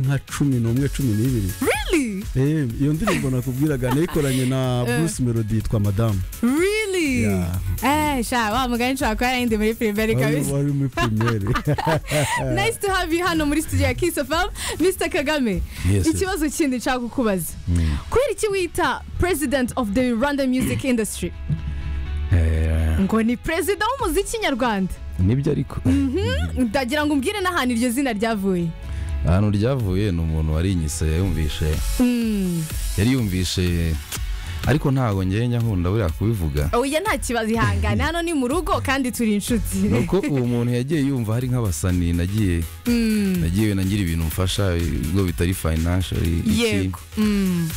nka cumi n'umwe cumi n'ibiri Really? Eh, iyo ndirimbo nakubwiraga nayikoranye na bruce melody yitwa madamu Really? Yeah. Eh, sha wa mugani nshobora kuba yarindi muri primary kabisa. wari muri primeri Nice to have you hano muri studio ya Kiss FM, Mr. Kagame. Yes, yes. Ikibazo kindi nshaka kukubaza. Kubera iki wita President of the Rwanda Music Industry? Ngo ni perezida w'umuziki nyarwanda. nibyo ariko Ndagira ngo umbwire n'ahantu iryo zina ryavuye. ahantu ryavuye ni umuntu warinyise yumvishe Mm. yari yumvishe ariko ntabwo ngenda nkunda buriya kubivuga Oya nta kibazo ihangane hano ni mu rugo kandi turi ni inshuti. uko uwo muntu yagiye yumva hari nk'abasani nagiye Mm. nagiye nagira ibintu mfasha ibigo bitari fayinashari Yego. Mm.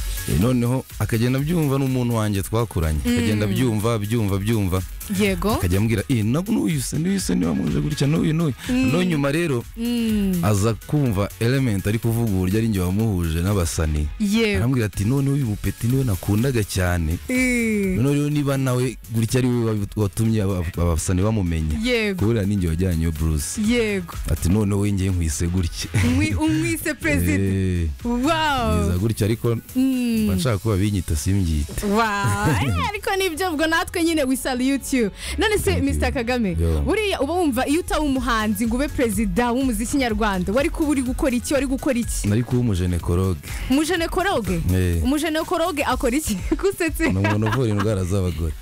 noneho akagenda abyumva n'umuntu wanjye twakuranye akagenda abyumva abyumva abyumva Yego. akajya ambwira iyi n'uyu se n'uyu se niba muje gutya n'uyu n'uyu noneho nyuma rero Mm. aza kumva element ari kuvuga uburyo ari njye wamuhuje n'abasani Yego. arambwira ati noneho uyu mupeti niwe nakundaga cyane Eh. noneho rero niba nawe gutya ari we watumye aba- abasani bamumenya Yego. kubera ninjye wajyanye iyo bruce Yego. ati noneho we ngiye nkwise gutya Umwi- umwise perezida. Eh, mwiza Wow. gutya ariko Mm. mba nshaka kuba binyita simbyita Wow. Eh, ariko nibyo ubwo natwe nyine we salute you. None se Thank you. Mr. Kagame, Yeah. buriya uba wumva iyo utaba umuhanzi ngo ube perezida w'umuziki nyarwanda, wari kuba uri gukora iki, wari gukora iki? nari kuba umujenekoroge Umujenekoroge? Eh. Umujenekoroge akora iki? Gusetse. ni umuntu uvura indwara z'abagore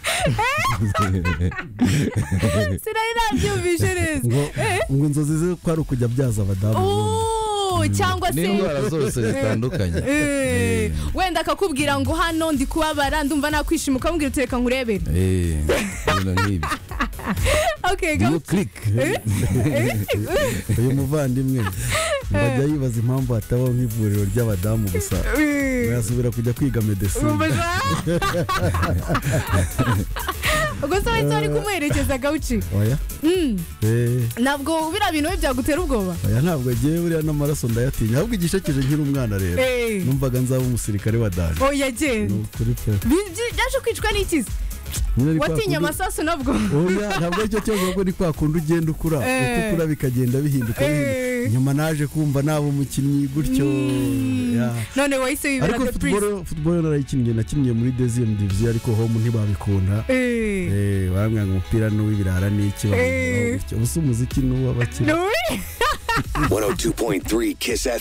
Sinari nabyumvise neza. ngo ngo inzozi ze ko ari ukujya abyaza abadamu Oh, cyangwa se n'indwara zose zitandukanye Eh, wenda akakubwira ngo hano ndi kubabara ndumva nakwishima ukamubwira uti reka nkurebere Eh, ibintu nk'ibyo okay Do go you click uyu muvandimwe ajya yibaza impamvu hatabaho nk'ivuriro ry'abadamu gusa Eh, yasubira kujya kwiga wumva medesine za- ubwo se wahita wari kumuherekeza gawuci oya Mm, Eh, ntabwo biriya bintu we byagutera ubwoba oya ntabwo agiye buriya n'amaraso ndayatinya ahubwo igishekeje nkiri umwana rero Eh, numvaga nzaba umusirikare wa dani oya genda Nukuri pe Bi- byi- byaje kwicwa n'ikizi Nyine ari kwa watinye kundi- amasasu nabwo oya ntabwo aricyo kibazo ahubwo ni kwa kundi ugenda ukura Eh. uko ukura bikagenda bihinduka bihinduka. Eh. nyuma naje kumva naba umukinnyi gutyo Mm, Yeah. none wahise wibera ariko the futuboro prince futuboro narayikinnye nakinnye muri deziyemu diviziyo ariko homu ntibabikunda Eh, Eh, barambwira ngo umupira ni uw'ibirara ni iki Eh. ubu si umuziki ni uw'abakina 102.3 Kiss FM.